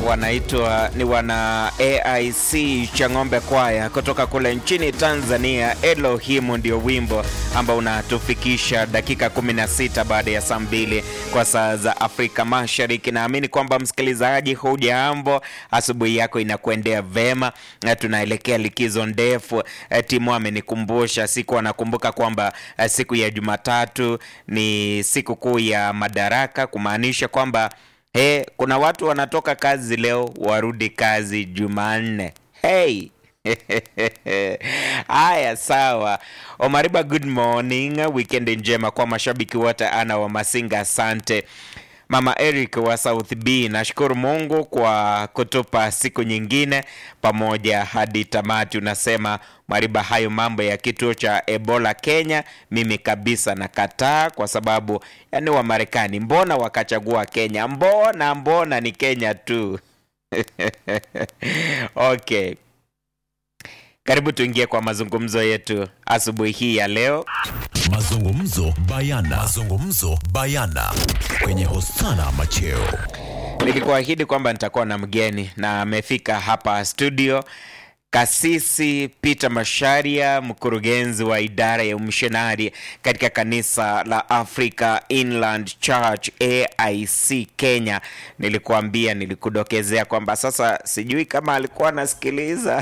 wanaitwa ni wana AIC Chang'ombe Kwaya kutoka kule nchini Tanzania. Elohimu ndio wimbo ambao unatufikisha dakika 16 baada ya saa mbili kwa saa za Afrika Mashariki. Naamini kwamba msikilizaji, hujambo, asubuhi yako inakuendea vema. Na tunaelekea likizo ndefu. Eh, Timu amenikumbusha siku, anakumbuka kwamba eh, siku ya Jumatatu ni siku kuu ya Madaraka, kumaanisha kwamba Hey, kuna watu wanatoka kazi leo warudi kazi Jumanne. Hey. Haya, sawa. Omariba, good morning. Weekend njema kwa mashabiki wote. Ana wa Masinga, asante. Mama Eric wa South B, nashukuru Mungu kwa kutupa siku nyingine pamoja hadi tamati. Unasema Mariba, hayo mambo ya kituo cha Ebola Kenya, mimi kabisa nakataa, kwa sababu yani wa Marekani mbona wakachagua Kenya? Mbona mbona ni Kenya tu. Okay, karibu tuingie kwa mazungumzo yetu asubuhi hii ya leo. Mazungumzo bayana. Mazungumzo bayana kwenye Hosana Macheo. Nilikuahidi kwamba nitakuwa na mgeni na amefika hapa studio. Kasisi Peter Masharia, mkurugenzi wa idara ya umishonari katika kanisa la Africa Inland Church AIC Kenya. Nilikuambia, nilikudokezea kwamba sasa sijui kama alikuwa anasikiliza.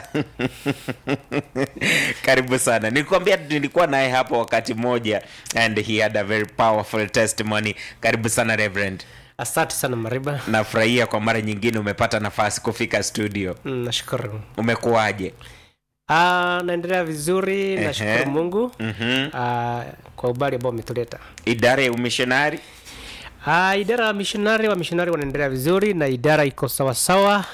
Karibu sana. Nilikuambia nilikuwa naye hapo wakati mmoja and he had a very powerful testimony. Karibu sana Reverend. Asante sana Mariba. Nafurahia kwa mara nyingine umepata nafasi kufika studio. Mm, Nashukuru. Umekuwaje? Ah, naendelea vizuri, Ehe. nashukuru Mungu Mhm. ah, kwa ubali ambao umetuleta. Idara ya umishonari Ah, idara ya mishonari wa mishonari wanaendelea vizuri na idara iko sawasawa,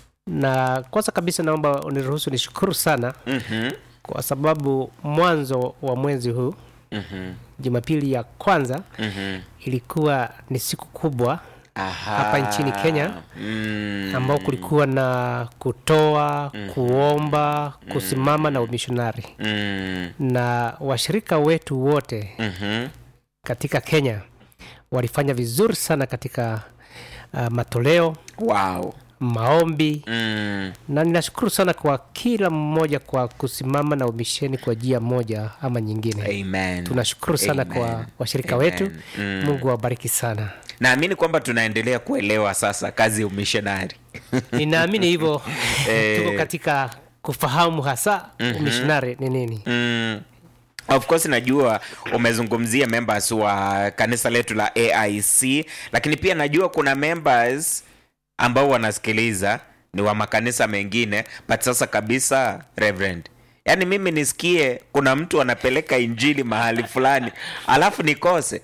na kwanza kabisa naomba uniruhusu nishukuru sana Mhm. kwa sababu mwanzo wa mwezi huu Mhm. Jumapili ya kwanza Mhm. ilikuwa ni siku kubwa Aha. hapa nchini Kenya Mm. ambao kulikuwa na kutoa, kuomba, kusimama na umishonari Mm. na washirika wetu wote Mhm. katika Kenya walifanya vizuri sana katika uh, matoleo, Wow. maombi Mm. na ninashukuru sana kwa kila mmoja kwa kusimama na umisheni kwa njia moja ama nyingine. Amen. Tunashukuru sana Amen. kwa washirika Amen. wetu. Mm. Mungu awabariki sana. Naamini kwamba tunaendelea kuelewa sasa kazi ya umishonari. Ninaamini hivyo Eh. tuko katika kufahamu hasa umishonari ni nini. Mm. Of course najua umezungumzia members wa kanisa letu la AIC, lakini pia najua kuna members ambao wanasikiliza ni wa makanisa mengine, but sasa kabisa Reverend, yaani mimi nisikie kuna mtu anapeleka injili mahali fulani alafu nikose.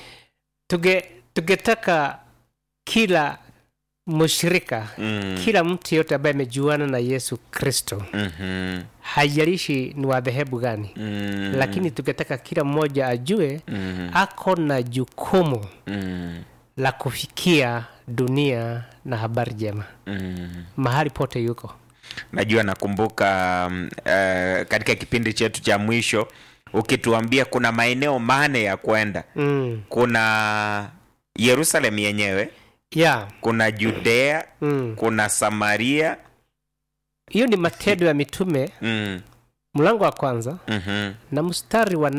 Tuge tungetaka kila mshirika Mm. kila mtu yote ambaye amejuana na Yesu Kristo Mhm. haijalishi ni wa dhehebu gani Mm. lakini tungetaka kila mmoja ajue Mhm. ako na jukumu Mm. la kufikia dunia na habari njema Mm. mahali pote yuko najua nakumbuka mm, eh, katika kipindi chetu cha mwisho ukituambia kuna maeneo mane ya kwenda mm. kuna yerusalem yenyewe yeah. kuna judea mm. kuna samaria hiyo ni matendo ya mitume mm, mlango wa kwanza mhm, na mstari wa